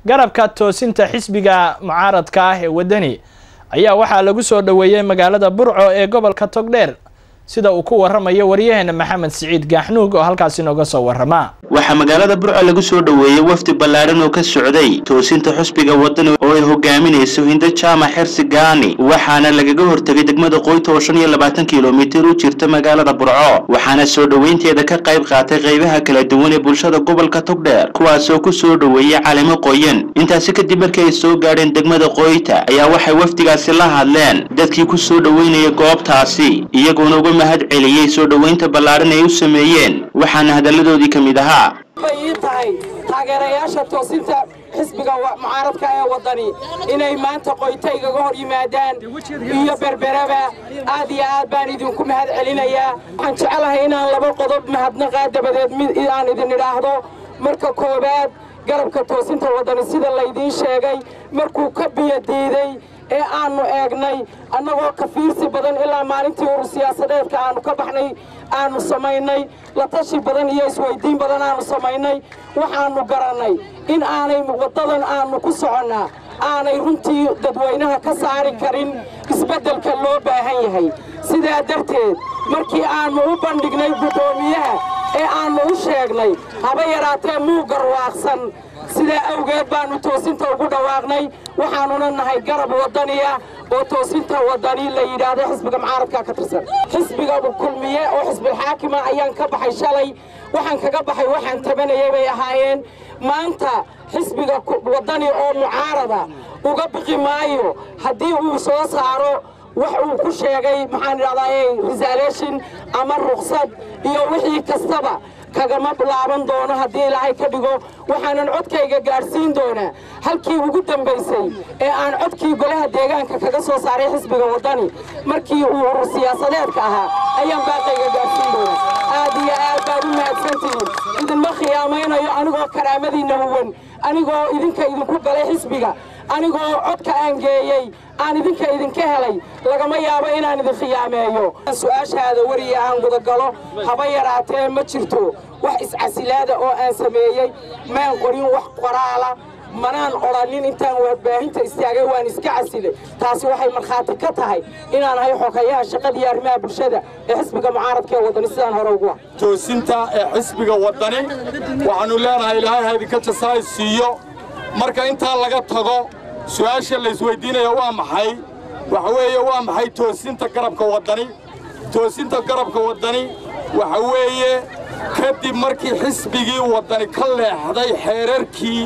garabka toosinta xisbiga mucaaradka ah ee waddani ayaa waxaa lagu soo dhoweeyey magaalada burco ee gobolka togdheer sida uu ku waramayo waryaheena maxamed siciid gaaxnuug oo halkaasi nooga soo warama waxaa magaalada burco lagu soo dhoweeyey wafdi ballaaran oo ka socday toosinta xusbiga wadani oo ay hogaaminayso hindo jaamac xersi gaani waxaana lagaga hortegay degmada qoyta oo shan iyo labaatan kilomitir u jirta magaalada burco waxaana soo dhoweynteeda ka qayb qaatay qaybaha kala duwan ee bulshada gobolka togdheer kuwaasoo ku soo dhoweeyey calimo qoyan intaasi kadib markii ay soo gaadheen degmada qoyta ayaa waxay wafdigaasi la hadleen dadkii ku soo dhoweynaya goobtaasi iyagoona uga mahad celiyey soo dhoweynta ballaaran ay u sameeyeen waxaana hadalladoodii ka mid ahaa bay ii tahay taageerayaasha toosinta xisbiga mucaaradka ee waddani inay maanta qoyta igaga hor yimaadaan iyo berberaba aad iyo aad baan idinku mahad celinayaa waxaan jecelahay inaan laba qodob mahadnaqaa dabadeed mid aan idin idhaahdo marka koowaad garabka toosinta waddani sida laydiin sheegay markuu ka biyo diiday ee aannu eegnay annagoo ka fiirsi badan ilaa maalintii uru siyaasadeedka aannu ka baxnay aannu samaynay la tashi badan iyo isweyddiin badan aannu samaynay waxaannu garannay in aanay waddadan aannu ku soconnaa aanay runtii dadweynaha ka saari karin isbeddelka loo baahan yahay sidaa darteed markii aannu u bandhignay guddoomiyaha ee aannu u sheegnay haba yaraatee muu garwaaqsan sidaa awgeed baannu toosinta ugu dhawaaqnay waxaannuna nahay garab waddaniya oo toosinta waddani la yidhaahdo xisbiga mucaaradka ka tirsan xisbiga kulmiye oo xisbilxaakima ayaan ka baxay shalay waxaan kaga baxay waxaan tabanayay bay ahaayeen maanta xisbiga waddani oo mucaarada uga biqi maayo haddii uu soo saaro wax uu ku sheegay maxaan idhahdaa resaletion ama ruksad iyo wixii kastaba kagama laaban doono haddii ilaahay ka dhigo waxaanan codkayga gaadhsiin doonaa halkii ugu dambaysay ee aan codkii golaha deegaanka kaga soo saaray xisbiga waddani markii uu urur siyaasadeedka ahaa ayaan baaqayga gaadhsiin doonaa aad iyo aad baad u mahadsantihiin idinma khiyaamaynayo anigoo karaamadiinna huwan anigoo idinka idinku galay xisbiga anigoo codka aan geeyey aan idinka idinka helay lagama yaabo inaan idin khiyaameeyo su-aashaada weriya aan gudagalo haba yaraatee ma jirto wax iscasilaada oo aan sameeyey maan qorin wax qoraala manaan odhanin intaan warbaahinta istaagay waan iska casilay taasi waxay markhaati ka tahay inaan ahay xogayaha shaqadiiyo arrimaha bulshada ee xisbiga mucaaradka ee waddani sidaan hore ugu ah toosinta ee xisbiga waddani waxaannu leenahay ilaahay ha idinka jasaay siiyo marka intaa laga tago su'aasha laysweyddiinaya waa maxay waxa weeye waa maxay toosinta garabka waddani toosinta garabka waddani waxa weeye kadib markii xisbigii waddani ka leexday xeerarkii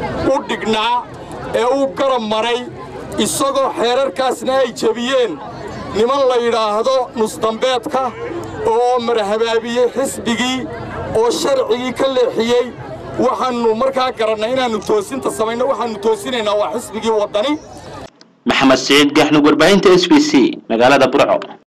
u dhignaa ee uu garab maray isagoo xeerarkaasna ay jebiyeen niman la yidhaahdo nusdambeedka oo marhabaabiyey xisbigii oo sharcigii ka leexiyey waxaannu markaa garannay inaannu toosinta samayno waxaannu toosinaynaa waa xisbigii waddani maxamed siciid gaxnug warbaahinta s b c magaalada burco